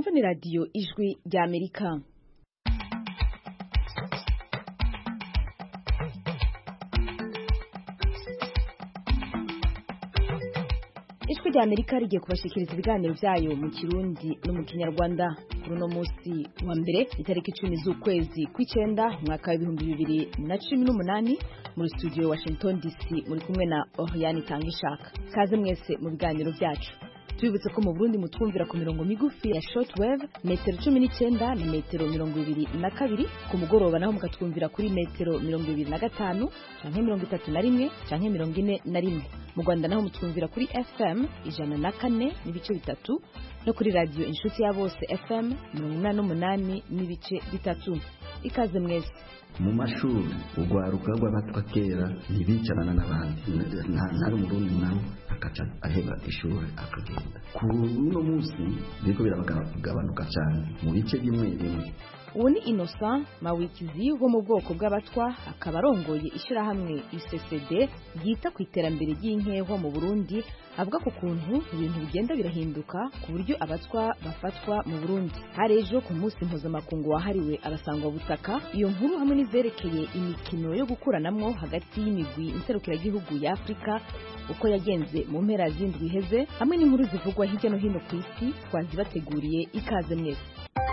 mwumva ni radiyo ijwi rya amerika ijwi rya amerika rigiye kubashikiriza ibiganiro byayo mu kirundi no mu kinyarwanda kuri uno munsi wa mbere itariki icumi z'ukwezi kw'icyenda umwaka w'ibihumbi bibiri na cumi n'umunani muri studio washington dc muri kumwe na oriane itangishaka kaze mwese mu biganiro byacu tubibutse ko mu burundi mutwumvira ku mirongo migufi ya shortwave metero cumi n'icyenda na metero mirongo ibiri na kabiri ku mugoroba naho mukatwumvira kuri metero mirongo ibiri na gatanu canke mirongo itatu na rimwe canke mirongo ine na rimwe mu rwanda naho mutwumvira kuri fm ijana na kane n'ibice bitatu no kuri radiyo inshuti ya bose fm mirongo inani n'umunani n'ibice bitatu ikaze mwese mu mashuri urwaruka rw'abatwa kera ntibicarana n'abandi ntari umurundi nawe akaca aheba ishuri akagenda ku uno munsi biriko biragabanuka cyane mu bice bimwe bimwe ubu ni innocent mawikizi wo mu bwoko bw'abatwa akaba arongoye ishyirahamwe uccd ryita ku iterambere ry'inkeho mu burundi avuga ku kuntu ibintu bigenda birahinduka ku buryo abatwa bafatwa mu burundi hari ejo ku munsi mpuzamakungu wahariwe abasangwabutaka iyo nkuru hamwe n'izerekeye imikino yo gukuranamwo hagati y'imigwi nserukiragihugu ya afurika uko yagenze mu mpera z'indwi iheze hamwe n'inkuru zivugwa hirya no hino ku isi twazibateguriye ikaze mwese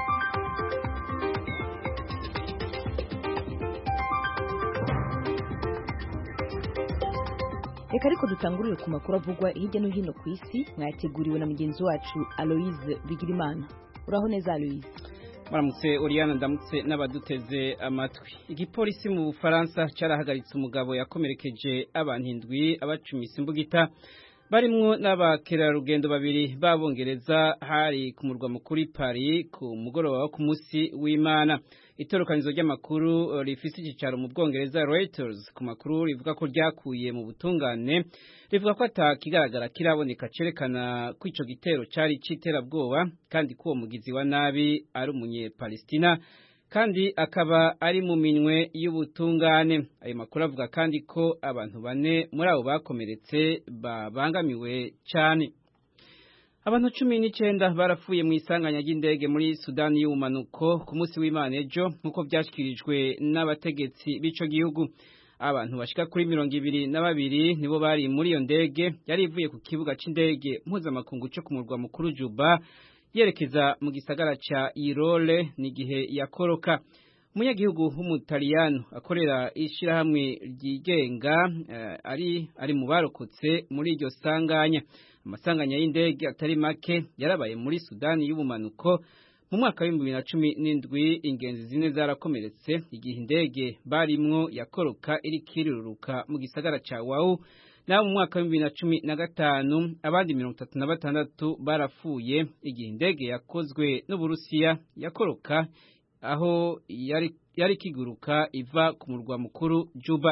reka ariko dutangurire ku makuru avugwa hirya no hino ku isi mwayateguriwe na mugenzi wacu aloise bigirimana uraho neza aloise muramutse Oriana ndamutse n'abaduteze amatwi igipolisi mu bufaransa cyarahagaritse umugabo yakomerekeje abantu indwi abacumise imbugita barimwo n'abakerarugendo babiri b'abongereza hari ku murwa mukuru Paris ku mugoroba wo ku munsi w'Imana itorokanizo ry'amakuru rifise icyicaro mu Bwongereza Reuters ku makuru rivuga ko ryakuye mu butungane rivuga ko atakigaragara kiraboneka cerekana ko ico gitero cari citerabwoba kandi ko uwo mugizi wa nabi ari umunye-Palestina kandi akaba ari mu minwe y'ubutungane ayo makuru avuga kandi ko abantu bane muri abo bakomeretse babangamiwe cyane abantu cumi n'icyenda barapfuye mu isanganya ry'indege muri sudani y'ubumanuko ku munsi w'imana ejo nk'uko byashyikirijwe n'abategetsi b'ico gihugu abantu bashika kuri mirongo ibiri na babiri nibo bari muri iyo ndege yari ivuye ku kibuga c'indege mpuzamakungu cyo ku murwa mukuru juba yerekeza mu gisagara ca Irole n'igihe yakoroka umunyagihugu w'umutaliyano akorera ishirahamwe ryigenga uh, ari ari mu barokotse muri iryo sanganya amasanganya y'indege atari make yarabaye muri Sudani y'ubumanuko mu mwaka w'ibihumbi bibiri na cumi n'indwi ingenzi zine zarakomeretse igihe indege barimwo yakoroka iriko iriruruka mu gisagara ca Wau naho mu mwaka w'ibihumbi bibiri na cumi na gatanu abandi mirongo itatu na batandatu barapfuye igihe indege yakozwe n'uburusiya yakoroka aho yari yari kiguruka iva ku murwa mukuru Juba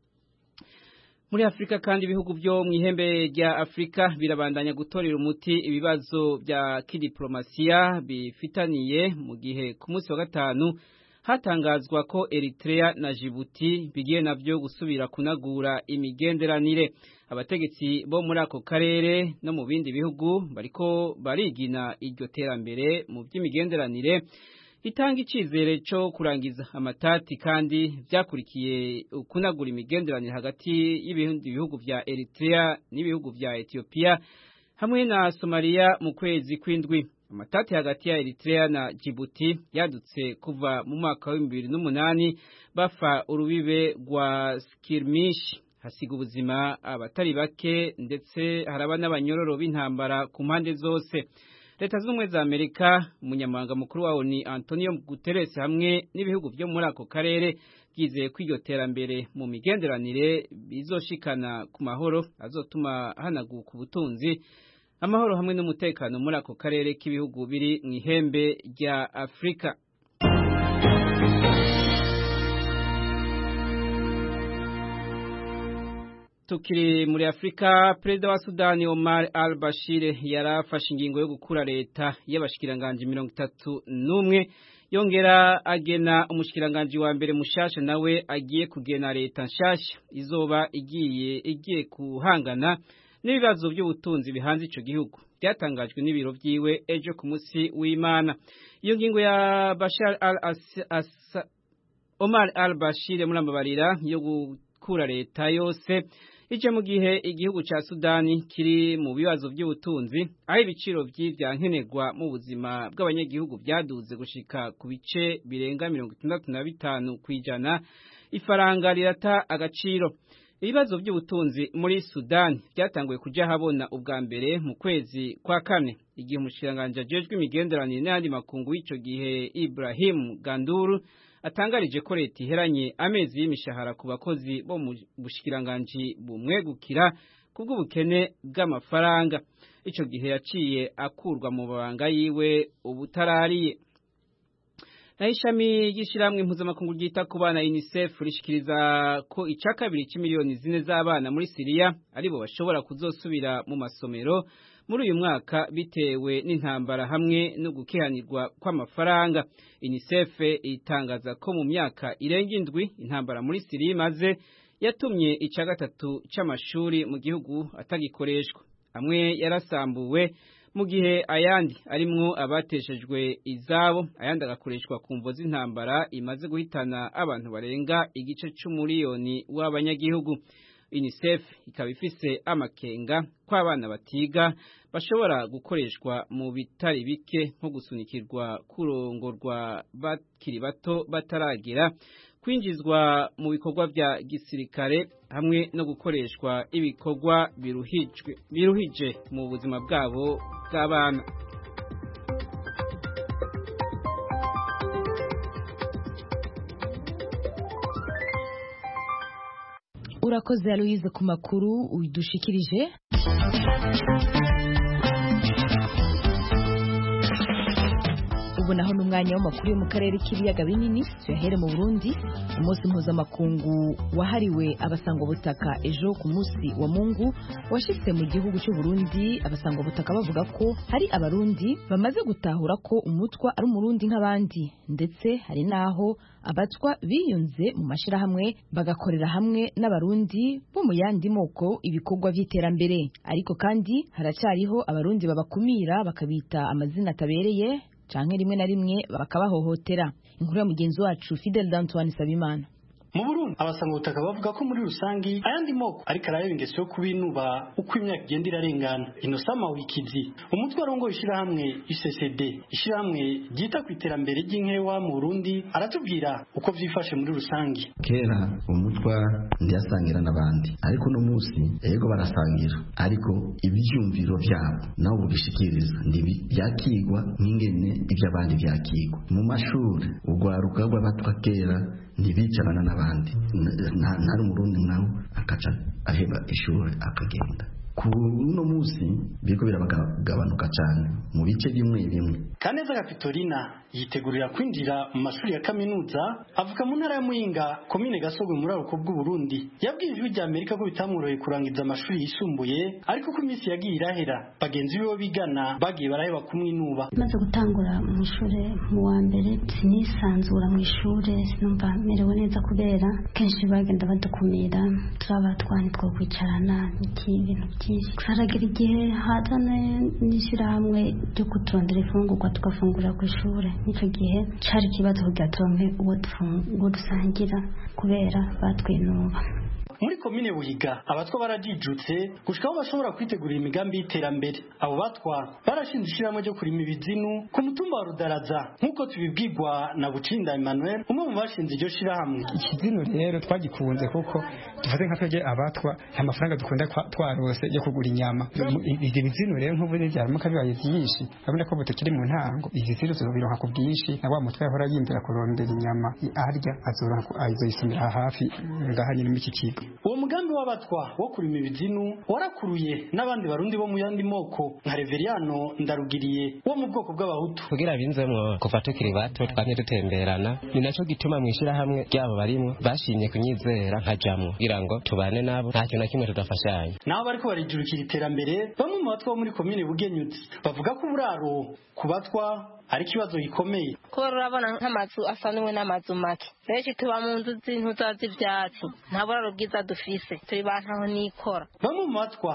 muri Afurika kandi ibihugu byo mu ihembe rya Afurika birabandanya gutorera umuti ibibazo bya kidiplomasiya bifitaniye mu gihe ku munsi wa gatanu hatangazwa ko Eritrea na Djibouti bigiye navyo gusubira kunagura imigenderanire abategetsi bo muri ako karere no mu bindi bihugu bariko barigina iryo terambere mu by'imigenderanire itanga icizere cyo kurangiza amatati kandi byakurikiye kunagura imigenderanire hagati y'ibindi bihugu vya Eritrea n'ibihugu vya Ethiopia hamwe na Somalia mu kwezi kw'indwi amatati hagati ya Eritrea na Djibouti yadutse kuva mu mwaka wa 2008 bafa urubibe rwa skirmish hasiga ubuzima abatari bake ndetse haraba n'abanyororo b'intambara ku mpande zose leta z'ubumwe za Amerika umunyamabanga mukuru wawo ni Antonio Guterres hamwe n'ibihugu byo muri ako karere byizeye ko iryo terambere mu migenderanire bizoshikana ku mahoro azotuma hanaguka ubutunzi amahoro hamwe n'umutekano muri ako karere k'ibihugu biri mu ihembe rya Afurika tukiri muri Afrika perezida wa Sudani Omar al-Bashir yarafashe ingingo yo gukura leta y'abashikiranganje mirongo itatu n'umwe yongera agena umushikiranganje wa mbere mushasha nawe agiye kugena leta nshasha izoba igiye igiye kuhangana n'ibibazo by'ubutunzi bihanze ico gihugu byatangajwe n'ibiro vyiwe ejo ku musi w'Imana iyo ngingo ya Bashar al Omar al-Bashir murambabarira yo gukura leta yose ije mu gihe igihugu ca Sudani kiri mu bibazo by'ubutunzi aho ibiciro vy'ivyankenerwa mu buzima bw'abanyagihugu byaduze gushika ku bice birenga mirongo itandatu na bitanu kw'ijana ifaranga rirata agaciro ibibazo by'ubutunzi muri Sudani byatanguye kuja habona ubwa mbere mu kwezi kwa kane igihe umushiranganje ajejwe imigenderanire n'ayandi makungu w'ico gihe Ibrahim Ganduru atangarije ko leta iheranye amezi y'imishahara ku bakozi bo mu bushikiranganji bumwegukira kubw'ubukene bw'amafaranga ico gihe yaciye akurwa mu mabanga yiwe ubutarariye naho ishami ry'ishyirahamwe impuzamakungu ryita ku bana UNICEF rishikiriza ko ica kabiri c'imiliyoni zine z'abana muri Siriya aribo bashobora kuzosubira mu masomero muri uyu mwaka bitewe n'intambara hamwe no gukihanirwa kw'amafaranga UNICEF itangaza ko mu myaka irenga indwi intambara muri Siriya imaze yatumye ica gatatu c'amashuri mu gihugu atagikoreshwa amwe yarasambuwe mu gihe ayandi arimwo abateshejwe izabo ayandi agakoreshwa ku mvo z'intambara imaze guhitana abantu barenga igice c'umuriyoni w'abanyagihugu UNICEF ikaba ifise amakenga ko abana batiga bashobora gukoreshwa mu bitari bike nko gusunikirwa kurongorwa bakiri bato bataragera kwinjizwa mu bikorwa bya gisirikare hamwe no gukoreshwa ibikorwa biruhijwe biruhije mu buzima bwabo bw'abana urakoze Aloise ku makuru udushikirije ubu naho n'umwanya w'amakuru yo mu karere k'ibiyaga binini tuyahere mu burundi umunsi mpuzamakungu wahariwe abasangwabutaka ejo ku munsi wa mungu washitse mu gihugu cy'u Burundi abasangwabutaka bavuga ko hari abarundi bamaze gutahura ko umutwa ari umurundi nk'abandi ndetse hari n'aho abatwa biyunze mu mashyirahamwe bagakorera hamwe n'abarundi bo mu yandi moko ibikorwa by'iterambere ariko kandi haracyariho abarundi babakumira bakabita amazina atabereye canke rimwe na rimwe bakabahohotera inkuru ya mugenzi wacu Fidel Dantoine Sabimana mu Burundi abasanga ubutaka bavuga ko muri rusangi ayandi moko ariko arayaba ingeso yo kubinuba uko imyaka igenda irarengana inosama wikizi umutwe warongo ishirahamwe ICCD ishirahamwe ryita ku iterambere ry'inkewa mu Burundi aratubwira uko vyifashe muri rusangi kera umutwa ndiyasangira n'abandi ariko no musi ego barasangira ariko ibyumviro byabo nawe ubishikiriza ndibi byakigwa nk'ingene iby'abandi byakigwa mu mashuri urwaruka rw'abatwa kera ntibicarana n'abandi ntari umurundi nawe akaca aheba ishuri akagenda ku uno munsi biriko biragabanuka cyane mu bice bimwe bimwe kaneza gapitorina yitegurira kwinjira mu mashuri ya kaminuza avuka mu ntara ya muyinga komine gasogwe muri aruko bw'uburundi yabwiye ijwi rya amerika ko bitamworoheye kurangiza amashuri yisumbuye ariko ko iminsi yagiye irahera bagenzi biwe bigana bagiye baraheba kumwinuba maze gutangura mu ishuri mu wa mbere sinisanzura mu ishuri sinumva merewe neza kubera kenshi bagenda badukumira turaba twani two kwicarana n'iki ibintu byinshi haragira igihe hazana n'ishyirahamwe ryo kuturondera ifungurwa tugafungurira ku ishuri n'icyo gihe cari ikibazo kugira turonke uwo dusangira kubera batwinuba muri komine buhiga abatwa barajijutse gushika aho bashobora kwitegurira imigambi y'iterambere abo batwa barashinze ishyirahamwe ryo kurima ibizinu ku mutumba wa rudaraza nk'uko tubibwirwa na bucinda emmanuel umwe mu bashinze iryo shyirahamwe ikizinu rero twagikunze kuko dufate nka twebwe abatwa nta mafaranga dukunda twarose yo kugura inyama ivyo bizinu rero nk'ubu vyaramuka bibaye vyinshi urabona ko butukiri mu ntango izi zinu tuzobironka ku bwinshi na wa mutwe yahora yindira kurondera inyama arya azoyisumira hafi ngaha nyine muri iki kigo uwo mugambi w'abatwa wo kurima ibizinu warakuruye n'abandi barundi bo mu yandi moko nka reveriyano ndarugiriye wo mu bwoko bw'abahutu kugira binzemwo kuva tukiri bato twamye dutemberana ni naco gituma mu ishyirahamwe ryabo barimwo bashimye kunyizera nkajamwo kugira ngo tubane nabo nta kintu na kimwe tudafashanya nabo bariko barijurukira iterambere bamwe mu batwa bo muri komine bugenyuzi bavuga ko uburaro ku batwa ari ikibazo gikomeye kubera urabona nk'amazu asa n'umwe n'amazu make benshi tuba mu nzu z'intuza z'ivyatsi nta buraro bwiza dufise turi bantaho nikora bamwe mu batwa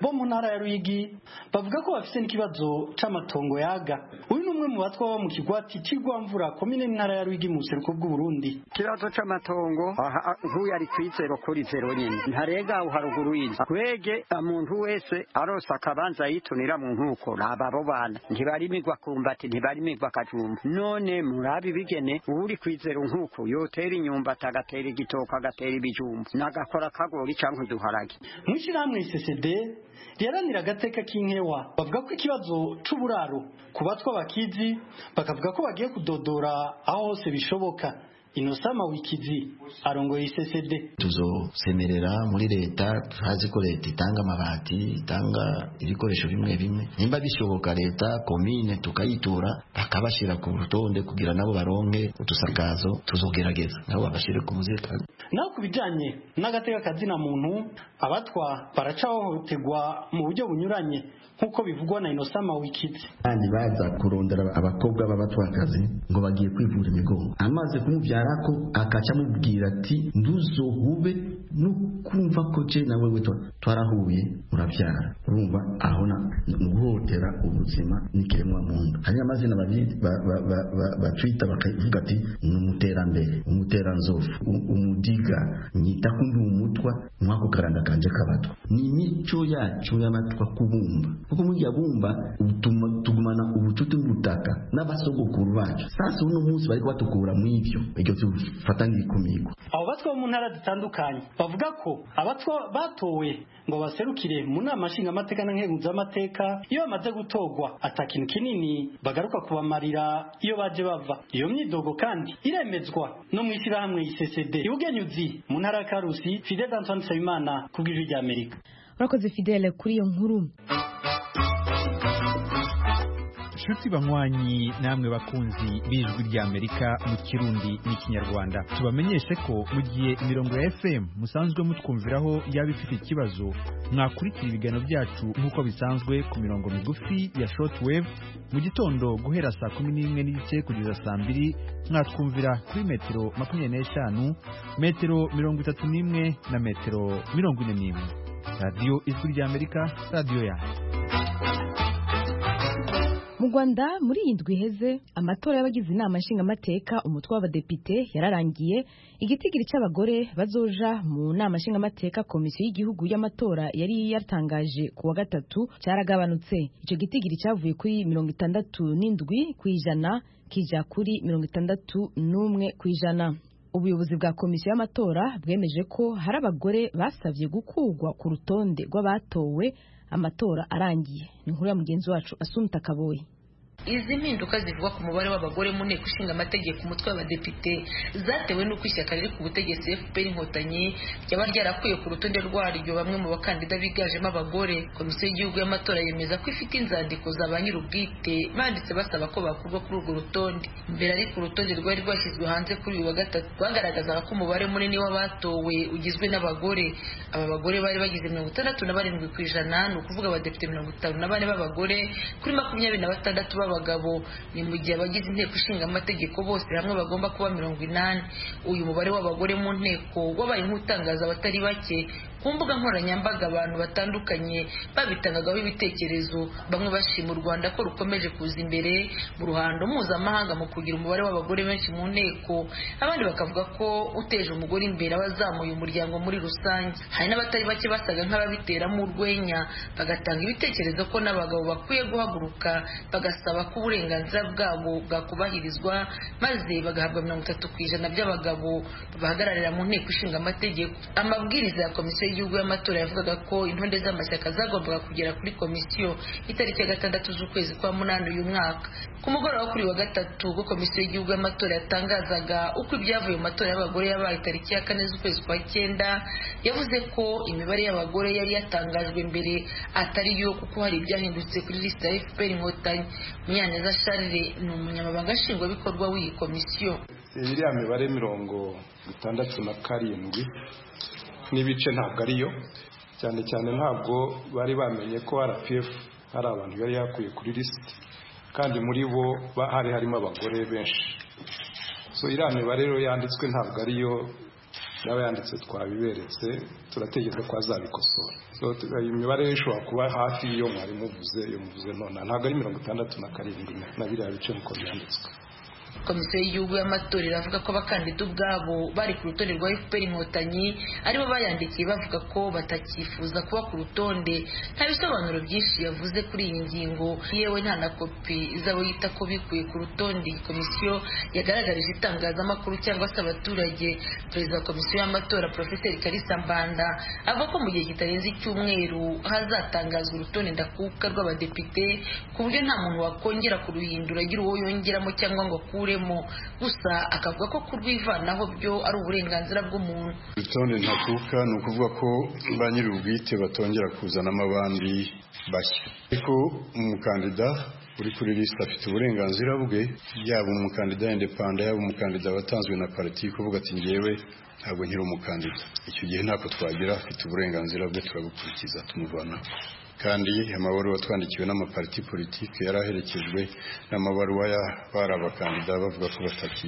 bo mu ntara ya ruyigi bavuga ko bafite n'ikibazo c'amatongo yaga uyu ni umwe mu batwa baba mu kigwati c'igwamvura komine n'intara ya ruyigi mu buseruko bw'uburundi ikibazo c'amatongo nk'uyu ari kwizero kuri zero nyine ntarega aho haruguru y'inzu kwege umuntu wese arose akabanza yitunira mu nkuko raba abo bana ntibarimirwa kumbati ntibarimirwa akajumba none murabi bigene uri kwizero nkuko yotera inyumbati agatera igitoka agatera ibijumba nagakora kagori canke uduharage mw'ishirahamwe ccd riharanira agateka k'inkewa bavuga ko ikibazo c'uburaro ku batwa bakizi bakavuga ko bagiye kudodora aho hose bishoboka inosama wikizi arongoye isesede tuzosemerera muri leta hazi ko leta itanga amabati itanga ibikoresho bimwe bimwe nimba bishoboka leta komine tukayitura bakabashyira ku rutonde kugira nabo baronke udusakazo tuzogerageza nabo babashyire ku muzirikani naho ku bijanye n'agateka kazina muntu abatwa baracahohoterwa mu buryo bunyuranye nk'uko bivugwa na inosama wikizi kandi baza kurondera abakobwa b'abatwakazi ngo bagiye kwivura imigongo amaze kumubyara ko akaca amubwira ati nduzohube no kumva ko je na wewe twarahuye urabyara urumva aho na guhotera ubuzima n'ikiremwa muntu hari amazina batwita bakavuga ati ni umuterambere umuteranzovu umudiga nyita kumbi umutwa mwako karanda kanje kabatwa ni imico yacu y'amatwa kubumba kuko muri bumba tugumana ubucuti bw'ubutaka n'abasogokuru bacu sasa uno munsi bari kubatukura mu ivyo iryo tufata nk'ikumirwa abo batwa bo mu ntara zitandukanye bavuga ko abatwa batowe ngo baserukire mu nama nshingamateka na nkenguzamateka iyo bamaze gutorwa ata kintu kinini bagaruka kubamarira iyo baje bava iyo myidogo kandi iremezwa no mu ishyirahamwe isesede ibugenyuzi mu ntara ya karusi fidel antoine nsabimana ku bw'ijwi rya amerika urakoze fidele kuri iyo nkuru nshuti banywanyi namwe bakunzi b'ijwi ry'amerika mu kirundi n'ikinyarwanda tubamenyeshe ko mu gihe imirongo ya fm musanzwe mutwumviraho yaba ifite ikibazo mwakurikira ibiganiro byacu nk'uko bisanzwe ku mirongo migufi ya shortwave mu gitondo guhera saa kumi n'imwe n'igice kugeza saa mbiri mwatwumvira kuri metero makumyabiri n'eshanu metero mirongo itatu n'imwe na metero mirongo ine n'imwe radiyo ijwi ry'amerika radiyo yanyu mu rwanda muri iyi ndwi iheze amatora y'abagize inama nshingamateka umutwe w'abadepite yararangiye igitigiri cy'abagore bazoja mu nama nshingamateka komisiyo y'igihugu y'amatora yari yatangaje ku wa gatatu cyaragabanutse icyo gitigiri cyavuye kuri mirongo itandatu n'indwi ku ijana kija kuri mirongo itandatu n'umwe ku ijana ubuyobozi bwa komisiyo y'amatora bwemeje ko hari abagore basabye gukurwa ku rutonde rw'abatowe amatora arangiye ni inkuru ya mugenzi wacu asumta kaboyi izi mpinduka zivuga ku mubare w'abagore mu nteko ishinga amategeko umutwe w'abadepite zatewe n'uko ishyaka riri ku butegetsi fpr inkotanyi ryaba ryarakuye ku rutonde rwaryo bamwe mu bakandida biganjemo abagore komisiyo y'igihugu y'amatora yemeza ko ifite inzandiko za ba nyir'ubwite banditse basaba ko bakurwa kuri urwo rutonde mbere ariko urutonde rwari rwashyizwe hanze kuri uyu wa gatatu rwagaragazaga ko umubare munini w'abatowe ugizwe n'abagore aba bagore bari bagize mirongo itandatu na barindwi ku ijana ni ukuvuga abadepite mirongo itanu na bane b'abagore kuri makumyabiri na batandatu b'abagabo ni mu gihe abagize inteko ishinga amategeko bose hamwe bagomba kuba mirongo inani uyu mubare w'abagore mu nteko wabaye nk'utangaza abatari bake ku mbuga nkoranyambaga abantu batandukanye babitangagaho ibitekerezo bamwe bashima u rwanda ko rukomeje kuza imbere mu ruhando mpuzamahanga mu kugira umubare w'abagore benshi mu nteko abandi bakavuga ko uteje umugore imbere aba azamuye umuryango muri rusange hari n'abatari bake basaga nk'ababiteramo urwenya bagatanga ibitekerezo ko n'abagabo bakwiye guhaguruka bagasaba ko uburenganzira bwabo bwakubahirizwa maze bagahabwa mirongo itatu ku ijana by'abagabo babahagararira mu nteko ishinga amategeko amabwiriza ya komisiyo y'igihugu y'amatora yavugaga ko intonde z'amashyaka zagombaga kugera kuri komisiyo itariki ya gatandatu z'ukwezi kwa munani uyu mwaka ku mugoroba kuri wa gatatu ubwo komisiyo y'igihugu y'amatora yatangazaga uko ibyavuye mu matora y'abagore yabaye tariki ya kane z'ukwezi kwa cyenda yavuze ko imibare y'abagore yari yatangajwe mbere atari yo kuko hari ibyahindutse kuri lisita ya fpr inkotanyi munyaneza charles ni umunyamabanga nshingwabikorwa w'iyi komisiyo iriya mibare mirongo itandatu na karindwi n'ibice ntabwo ariyo cyane cyane ntabwo bari bamenye ko rpf hari abantu yari yakuye kuri lisiti kandi muri bo hari harimo abagore benshi so iriya mibare rero yanditswe ntabwo ariyo n'abayanditse twabiberetse turategereza ko azabikosora iyi mibare ishobora kuba hafi y'iyo mwari muvuze iyo muvuze none ntabwo ari mirongo itandatu na karindwi na biriya bice nk'uko byanditswe komisiyo y'igihugu y'amatora iravuga ko abakandida ubwabo bari ku rutonde rwa fpr inkotanyi aribo bayandikiye bavuga ko batakifuza kuba ku rutonde nta bisobanuro byinshi yavuze kuri iyi ngingo yewe nta na kopi z'abo yita ko bikuye ku rutonde iyi komisiyo yagaragarije itangazamakuru cyangwa se abaturage perezida wa komisiyo y'amatora porofeseri karisa mbanda avuga ko mu gihe kitarenze icyumweru hazatangazwa urutonde ndakuka rw'abadepite ku buryo nta muntu wakongera kuruhindura agira uwo yongeramo cyangwa ngo akure gusa akavuga ko kurwivanaho byo ari uburenganzira bw'umuntu urutonde ntakuka ni ukuvuga ko ba nyir'ubwite batongera kuzanamo abandi bashya ariko umukandida uri kuri lisite afite uburenganzira bwe yaba umukandida indepanda yaba umukandida watanzwe na pariti kuvuga ati ngewe ntabwo nkiri umukandida icyo gihe ntako twagira afite uburenganzira bwe turabukurikiza tumuvanaho kandi amabaruwa twandikiwe n'amapariti politiki yari aherekejwe n'amabaruwa y'abari abakandida bavuga ko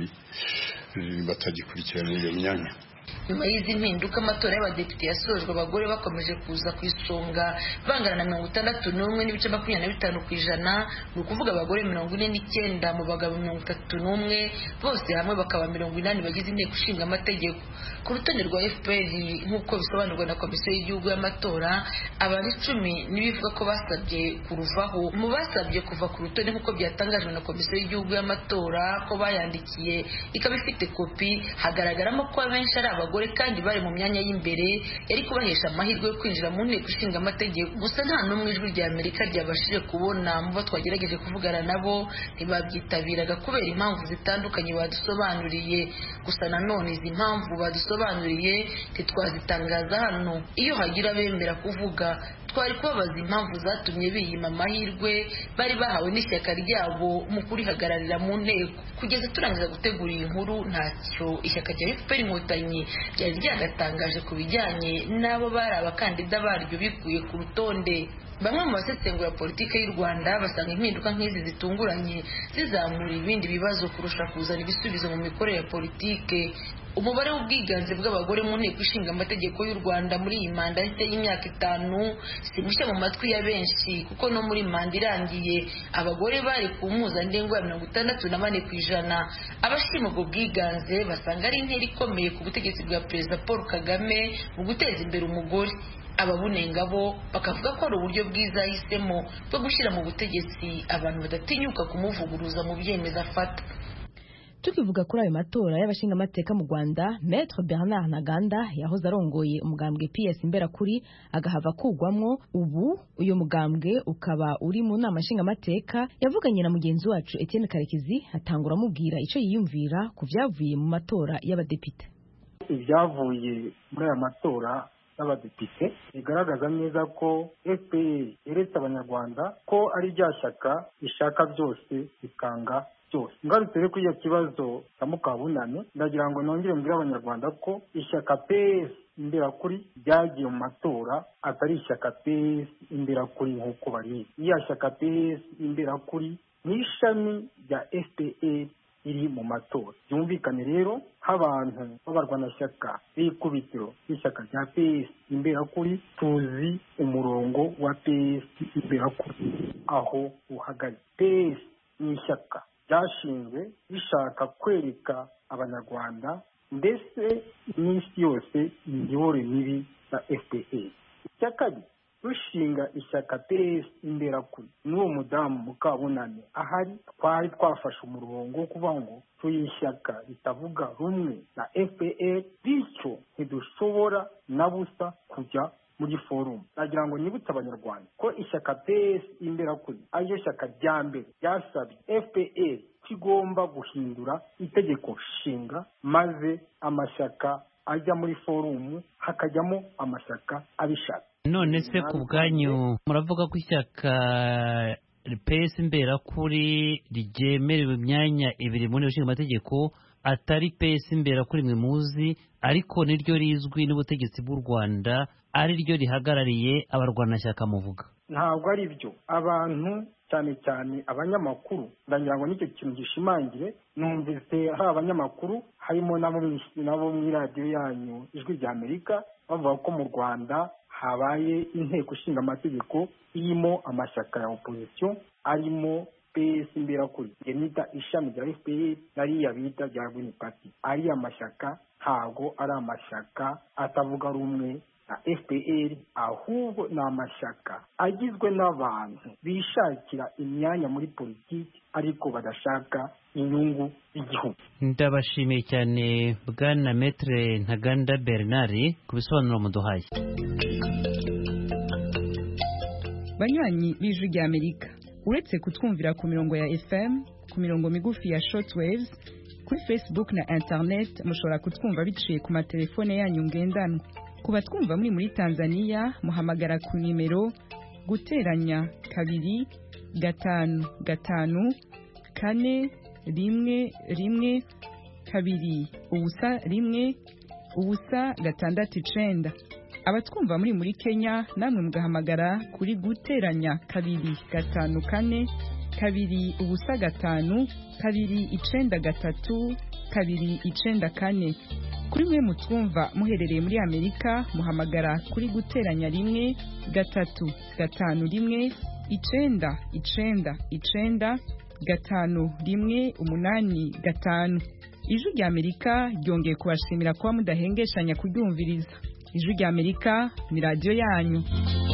batagikurikirana iyo myanya nyuma y'izi mpinduka amatora y'abadepite yasojwe abagore bakomeje kuza ku isonga bangana na mirongo itandatu n'umwe n'ibice makumyabiri na bitanu ku ijana ni ukuvuga abagore mirongo ine n'icyenda mu bagabo mirongo itatu n'umwe bose hamwe bakaba mirongo inani bagize inteko ishinga amategeko ku rutonde rwa fpr nk'uko bisobanurwa na komisiyo y'igihugu y'amatora abantu icumi n'ibivuga ko basabye kuruvaho mu basabye kuva ku rutonde nk'uko byatangajwe na komisiyo y'igihugu y'amatora ko bayandikiye ikaba ifite kopi hagaragaramo ko abenshi ari abagore kandi bari mu myanya y'imbere yari kubahesha amahirwe yo kwinjira mu nteko ishinga amategeko gusa nta n'umwe ijwi rya amerika ryabashije kubona mu bo twagerageje kuvugana nabo ntibabyitabiraga kubera impamvu zitandukanye badusobanuriye gusa nanone izi mpamvu badusobanuriye ntitwazitangaza hano iyo hagira abemera kuvuga twari kubabaza impamvu zatumye biyima amahirwe bari bahawe n'ishyaka ryabo mu kurihagararira mu nteko kugeza turangiza gutegura iyi nkuru ntacyo ishyaka rya fpr inkotanyi ryari ryagatangaje ku bijyanye n'abo bari abakandida baryo bikuye ku rutonde bamwe mu basesengura politiki y'u rwanda basanga impinduka nk'izi zitunguranye zizamura ibindi bibazo kurusha kuzana ibisubizo mu mikorere ya politiki umubare w'ubwiganze bw'abagore mu nteko ishinga amategeko y'u rwanda muri iyi manda nshya y'imyaka itanu si mushya mu matwi ya benshi kuko no muri manda irangiye abagore bari ku mpuzandengo ya mirongo itandatu na bane ku ijana abashima ubwo bwiganze basanga ari intera ikomeye ku butegetsi bwa perezida paul kagame mu guteza imbere umugore ababunenga bo bakavuga ko ari uburyo bwiza yahisemo bwo gushyira mu butegetsi abantu badatinyuka kumuvuguruza mu byemezo afata tukivuga kuri ayo matora y'abashingamateka mu rwanda maître bernard ntaganda yahoze arongoye umugambwe ps imberakuri agahava kugwamwo ubu uyu mugambwe ukaba uri mu nama nshingamateka yavuganye na mugenzi wacu etienne karekezi atangura amubwira icyo yiyumvira ku byavuye mu matora y'abadepite ibyavuye muri aya matora y'abadepite bigaragaza neza ko fpr yeretse abanyarwanda ko ari rya shyaka rishaka byose bikanga byose ngarutse rero kuri iyo kibazo cya mukabunane ndagira ngo nongere mbwire abanyarwanda ko ishyaka ps imberakuri ryagiye mu matora atari ishyaka ps imberakuri nk'uko barizi iriya shyaka ps imberakuri ni ishami rya fpr iri mu matora byumvikane rero nk'abantu b'abarwanashyaka b'ikubitiro ry'ishyaka rya ps imberakuri tuzi umurongo wa ps imberakuri aho uhagaze ps ni ishyaka ryashinzwe rishaka kwereka abanyarwanda mbese n'isi yose imiyoborere mibi ya fpr icya kabiri rushinga ishyaka ps imberakuri n'uwo mudamu mukabunane ahari twari twafashe umurongo wo kuvuga ngo turi ishyaka ritavuga rumwe na fpr bityo ntidushobora na busa kujya muri forumu nagira ngo nibutse abanyarwanda ko ishyaka ps imberakuri ariryo shyaka rya mbere ryasabye fpr kigomba guhindura itegeko nshinga maze amashyaka ajya muri forumu hakajyamo amashyaka abishaka none se ku bwanyu muravuga ko ishyaka pesi imberakuri ryemerewe imyanya ibiri mu nteko ishinga amategeko atari pesi imberakuri mwe muzi ariko niryo rizwi n'ubutegetsi bw'u rwanda ari ryo rihagarariye abarwanashyaka muvuga ntabwo ari byo abantu cyane cyane abanyamakuru ndagira ngo nicyo kintu gishimangire numvise hari abanyamakuru harimo nabo mu iradiyo yanyu ijwi rya amerika bavuga ko mu rwanda habaye inteko ishinga amategeko irimo amashyaka ya opozisiyo arimo ps imberakuri nita ishami rya fpr nariya bita rya green party ariya mashyaka ntabwo ari amashyaka atavuga rumwe na fpr ahubwo ni amashyaka agizwe n'abantu bishakira imyanya muri politiki ariko badashaka inyungu y'igihugu ndabashimiye cyane bwana metre ntaganda bernard ku bisobanuro muduhaye banywanyi b'ijwi rya amerika uretse kutwumvira ku mirongo ya fm ku mirongo migufi ya shortwaves kuri facebook na internet mushobora kutwumva biciye ku matelefone yanyu ngendanwa ku batwumva muri muri tanzania muhamagara ku nimero guteranya kabiri gatanu gatanu kane rimwe rimwe kabiri ubusa rimwe ubusa gatandatu icenda abatwumva muri muri kenya namwe mugahamagara kuri guteranya kabiri gatanu kane kabiri ubusa gatanu kabiri icenda gatatu kabiri icenda kane kuri mwe mutwumva muherereye muri amerika muhamagara kuri guteranya rimwe gatatu gatanu rimwe icenda icenda icenda gatanu rimwe umunani gatanu ijwi rya amerika ryongeye kubashimira kuba mudahengeshanya kuryumviriza ijwi rya amerika ni radiyo yanyu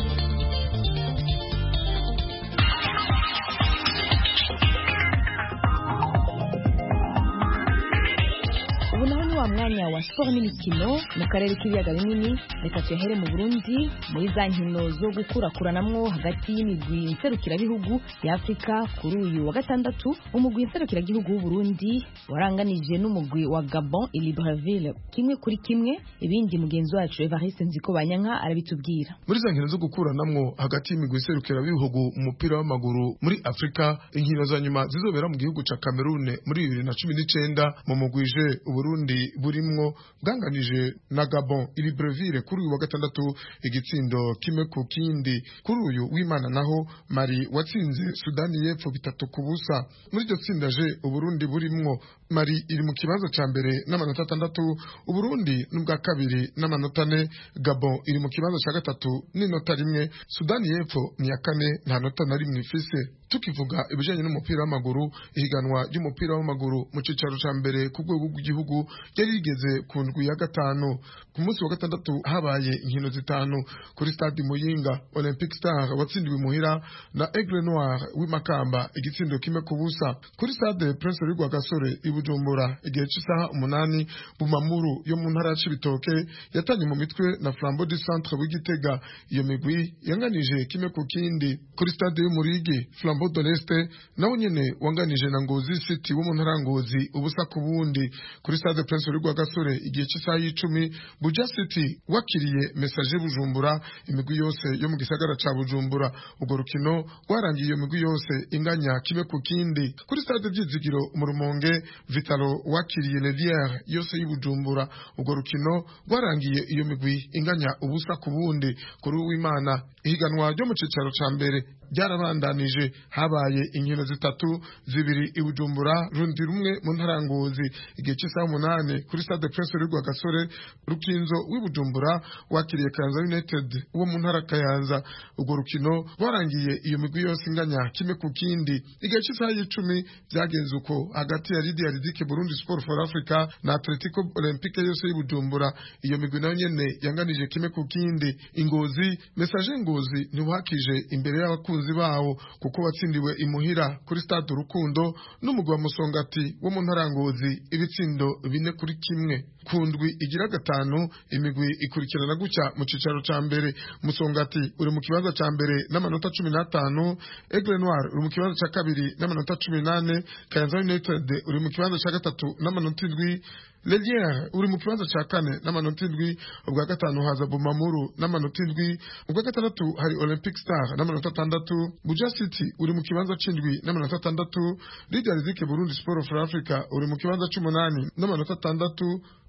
ubu naho ni wa mwanya wa siporo n'imikino mu karere k'ibiyaga binini reka tuyahere mu burundi muri za nkino zo gukurakuranamwo hagati y'imigwi nserukirabihugu ya afurika kuri uyu wa gatandatu umugwi nserukiragihugu w'uburundi waranganije n'umugwi wa gabon i libreville kimwe kuri kimwe ibindi mugenzi wacu evariste nziko banyanka arabitubwira muri za nkino zo gukuranamwo hagati y'imigwi nserukirabihugu mu mupira w'amaguru muri afurika inkino za nyuma zizobera mu gihugu ca kamerune muri bibiri na cumi n'icenda mu mugwije uburundi burimwo bwanganije na gabon i libreville kuri uyu wa gatandatu igitsindo kimwe ku kindi kuri uyu w'imana naho mari watsinze sudani y'epfo bitatu ku busa muri iryo tsinda je uburundi burimwo mari iri mu kibanza ca mbere n'amanota atandatu uburundi n'ubwa kabiri n'amanota ane gabon iri mu kibanza ca gatatu n'inota rimwe sudani y'epfo ni iya kane nta nota na rimwe ifise tukivuga ibijanye n'umupira w'amaguru ihiganwa ry'umupira w'amaguru mu cicaro ca mbere ku rwego rw'igihugu ryari rigeze ku ndwi ya gatanu ku munsi wa gatandatu habaye inkino zitanu kuri stade muyinga olympic star watsindiwe imuhira na aigle noir w'imakamba igitsindo kimwe ku busa kuri stade prince rwigwa gasore i bujumbura igihe cy'isaha umunani bumamuru yo mu ntara ya cibitoke yatanye mu mitwe na flambeau du centre w'igitega iyo migwi yanganije kimwe ku kindi kuri stade y'umurigi flambeau de l'est nawe nyene wanganije na ngozi city wo mu ntara ya ngozi ubusa ku bundi kuri stade prince rwigwa gasore igihe cy'isaha y'icumi buja city wakiriye message bujumbura imigwi yose yo mu gisagara ca bujumbura urwo rukino rwarangiye iyo migwi yose inganya kimwe ku kindi kuri stade byizigiro mu rumonge vitalo wakiriye leliere yose y'ubujumbura urwo rukino rwarangiye iyo migwi inganya ubusa ku bundi kuri uwimana ihiganwa ryo mu cicaro ca mbere ryarabandanije habaye inkino zitatu zibiri i bujumbura rundi rumwe mu ntara ya ngozi igihe cy'isaha umunani kuri stade prince rwigwa gasore rukinzo w'i bujumbura wakiriye kayanza united wo mu ntara kayanza urwo rukino rwarangiye iyo migwi yose inganya kimwe ku kindi igihe cy'isaha y'icumi byagenze uko hagati ya lidia ridike burundi sport for africa na atletico olympique yose y'i bujumbura iyo migwi nayo nyene yanganije kimwe ku kindi ingozi message ngozi ntiwakije imbere y'abakunzi bawo kuko watsindiwe imuhira kuri stade urukundo n'umugwi wa musongati wo mu ntara ya ngozi ibitsindo bine kuri kimwe ku ndwi igira gatanu imigwi ikurikirana gutya mu cicaro ca mbere musongati uri mu kibanza ca mbere n'amanota cumi n'atanu aigle noir uri mu kibanza ca kabiri n'amanota cumi n'ane kayanza united uri mu kibanza ca gatatu n'amanota indwi Leliere uri mu kibanza ca kane n'amanota indwi ubwa gatanu haza Bumamuru n'amanota indwi ubwa gatandatu hari Olympic Star n'amanota atandatu Buja City uri mu kibanza c'indwi n'amanota atandatu Lydia Rizike Burundi Sport for Africa uri mu kibanza c'umunani n'amanota atandatu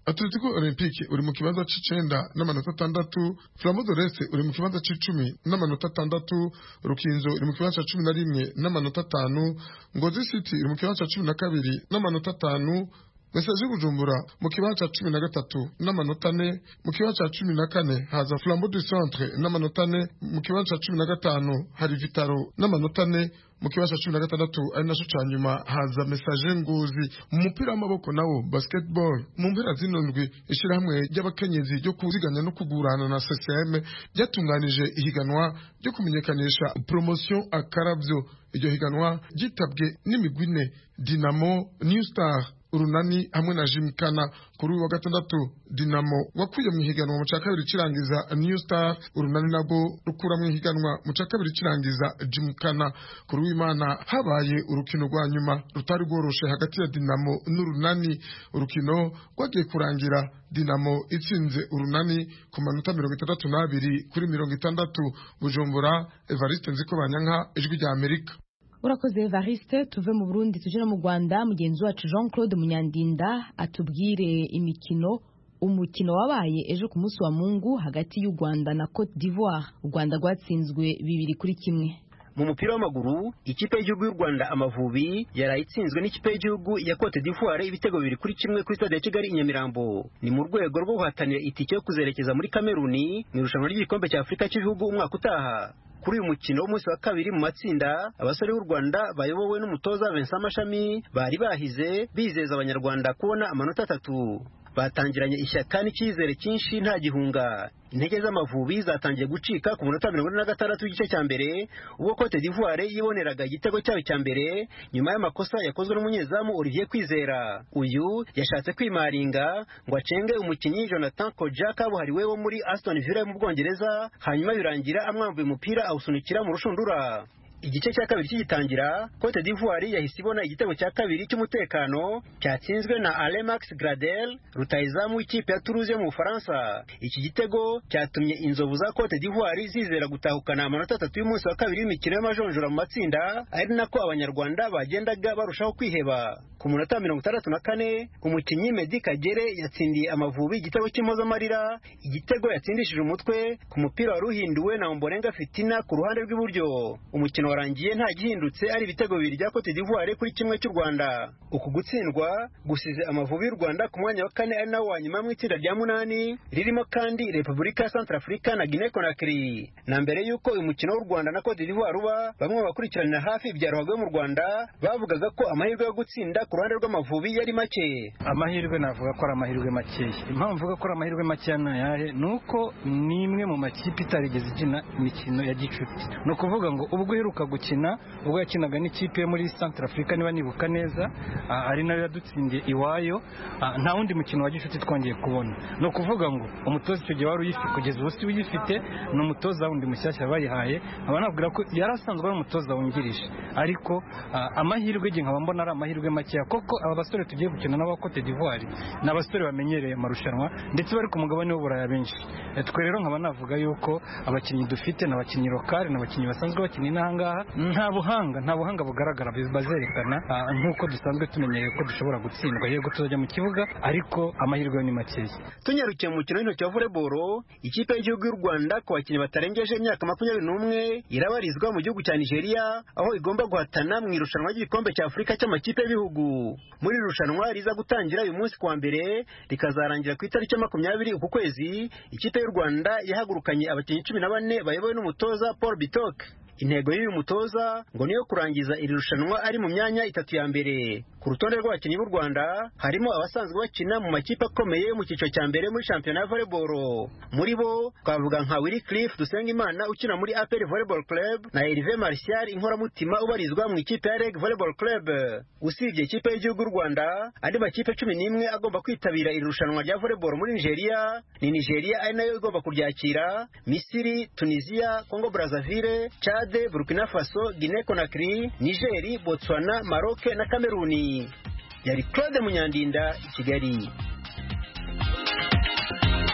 atletico olympique uri mu kibanza c'icenda n'amanota atandatu flambo doreste uri mu kibanza c'icumi n'amanota atandatu rukinzo iri mu kibanza ca cumi na rimwe n'amanota atanu ngozi city iri mu kibanza ca cumi na kabiri n'amanota atanu mesaje bujumbura mu kibanza ca cumi na gatatu n'amanota ane mu kibanza ca cumi na kane haza flambo du centre n'amanota ane mu kibanza ca cumi na gatanu hari vitaro n'amanota ane mu kibanza cumi na gatandatu ari naco ca nyuma haza mesaje nguzi mu mupira w'amaboko nawo basketball mu mpera zino ndwi ishirahamwe ry'abakenyezi ryo kuziganya no kugurana na CCM ryatunganije ihiganwa ryo kumenyekanisha promotion akaravyo iryo higanwa ryitabwe n'imigwi ine dinamo new star urunani hamwe na jimkana kuri uyu wa gatandatu dinamo wakuye mu ihiganwa mu cya kabiri kirangiza new star urunani nabwo rukura mu ihiganwa mu cya kabiri kirangiza jimkana kuri uwimana habaye urukino rwa nyuma rutari rworoshe hagati ya dinamo n'urunani urukino rwagiye kurangira dinamo itsinze urunani ku manota mirongo itandatu n'abiri kuri mirongo itandatu bujumbura evariste nziko banyanka ijwi rya amerika urakoze evariste tuve mu burundi tuje no mu rwanda mugenzi wacu jean claude munyandinda atubwire imikino umukino wabaye ejo ku munsi wa mungu hagati y'u rwanda na cote d'ivoire u rwanda rwatsinzwe bibiri kuri kimwe mu mupira w'amaguru ikipe y'igihugu y'u Rwanda Amavubi yaraye itsinzwe n'ikipe y'igihugu ya Cote d'Ivoire ibitego bibiri kuri kimwe kuri stade ya Kigali i Nyamirambo ni mu rwego rwo guhatanira itike yo kuzerekeza muri Kameruni mu irushanwa ry'igikombe cya Afurika cy'ibihugu umwaka utaha kuri uyu mukino w'umunsi wa kabiri mu matsinda abasore b'u Rwanda bayobowe n'umutoza Vincent Mashami bari bahize bizeza abanyarwanda kubona amanota atatu batangiranye ishyaka n'icyizere cyinshi nta gihunga intege z'amavubi zatangiye gucika ku munota mirongo ine na gatandatu w'igice cya mbere ubwo Cote d'Ivoire yiboneraga igitego cyayo cya mbere nyuma y'amakosa yakozwe n'umunyezamu Olivier Kwizera uyu yashatse kwimaringa ngo acenge umukinnyi Jonathan Koja kabuhariwe wo muri Aston Villa mu Bwongereza hanyuma birangira amwambuye umupira awusunikira mu rushundura igice cya kabiri kigitangira Cote d'Ivoire yahise ibona igitego cya kabiri cy'umutekano cyatsinzwe na Alemax Gradel rutayizamu w'ikipe ya Toulouse yo mu Bufaransa iki gitego cyatumye inzovu za Cote d'Ivoire zizera gutahukana amanota atatu y'umunsi wa kabiri w'imikino y'amajonjora mu matsinda ari nako abanyarwanda bagendaga barushaho kwiheba ku munota mirongo itandatu na kane umukinnyi Medi Kagere yatsindiye amavubi igitego cy'impozamarira igitego yatsindishije umutwe ku mupira wari uhinduwe na Ombolenga Fitina ku ruhande rw'iburyo umukino warangiye nta gihindutse ari ibitego bibiri bya Cote d'Ivoire kuri kimwe cy'u Rwanda uku gutsindwa gusize amavubi y'u Rwanda ku mwanya wa kane ari nawo wa nyuma mu itsinda rya munani ririmo kandi Repubulika ya Centrafrica na Guinea Conakry na mbere y'uko uyu mukino w'u Rwanda na Cote d'Ivoire uba bamwe bakurikiranira hafi ibya ruhago mu Rwanda bavugaga ko amahirwe yo gutsinda ku ruhande rw'amavubi yari make amahirwe navuga ko ari amahirwe makeya impamvu mvuga ko ari amahirwe makeya ni ayahe ni uko ni imwe mu makipe itarigeze ikina imikino ya gicuti ni ukuvuga ngo ubwo uheruka gukina ubwo yakinaga n'ikipe yo muri Central Africa niba nibuka neza ari nayo yadutsindiye iwayo nta wundi mukino wa gicuti twongeye kubona ni ukuvuga ngo umutoza icyo gihe wari uyifite kugeza ubu si uyifite ni umutoza wundi mushyashya bayihaye nkaba nabwira ko yari asanzwe ari umutoza wungirije ariko amahirwe igihe nkaba mbona ari amahirwe makeya koko aba basore tugiye gukina n'aba Cote d'Ivoire ni abasore bamenyereye amarushanwa ndetse bari ku mugabane w'uburaya benshi twe rero nkaba navuga yuko abakinnyi dufite ni abakinnyi lokale ni abakinnyi basanzwe bakina inahangaha nta buhanga nta buhanga bugaragara bazerekana nk'uko dusanzwe tumenyereye ko dushobora gutsindwa yego tuzajya mu kibuga ariko amahirwe ni makeya tunyarukiye mu mukino w'intoki wa volleyball ikipe y'igihugu y'u Rwanda ku bakinnyi batarengeje imyaka makumyabiri n'umwe irabarizwa mu gihugu cya Nigeria aho igomba guhatana mu irushanwa ry'igikombe cya Afurika cy'amakipe y'ibihugu muri iri rushanwa riza gutangira uyu munsi kuwa mbere rikazarangira ku itariki ya makumyabiri uku kwezi ikipe y'u Rwanda yahagurukanye abakinnyi cumi na bane bayobowe n'umutoza Paul Bitok intego y'uyu mutoza ngo niyo kurangiza iri rushanwa ari mu myanya itatu ya mbere ku rutonde rw'abakinnyi b'u Rwanda harimo abasanzwe bakina mu makipe akomeye mu cyiciro cya mbere muri shampiyona ya volleyball muri bo twavuga nka Willy Cliff Dusengimana ukina muri APR Volleyball Club na Hervé Martial inkoramutima ubarizwa mu ikipe ya REG Volleyball Club usibye ikipe y'igihugu y'u Rwanda andi makipe cumi n'imwe agomba kwitabira iri rushanwa rya volleyball muri Nigeria ni Nigeria ari nayo igomba kuryakira Misiri Tunisia Congo Brazzaville Chad Burkina Faso Guinea Conakry Niger Botswana Maroc na Kameruni yari Claude Munyandinda i Kigali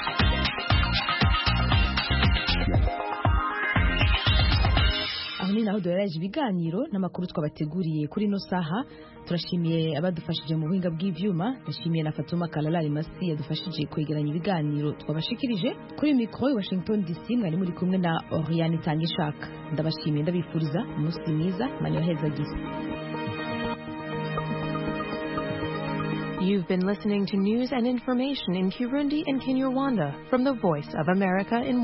aho ni naho naho duherereje ibiganiro n'amakuru twabateguriye kuri ino saha turashimiye abadufashije mu buhinga bw'ivyuma ndashimiye na Fatuma Kalalari Masi yadufashije kwegeranya ibiganiro twabashikirije kuri mikoro i Washington DC mwari muri kumwe na Oriane Tangishaka ndabashimiye ndabifuriza umunsi mwiza mani waheza gisa You've been listening to news and information in Kirundi and Kinyarwanda from the Voice of America in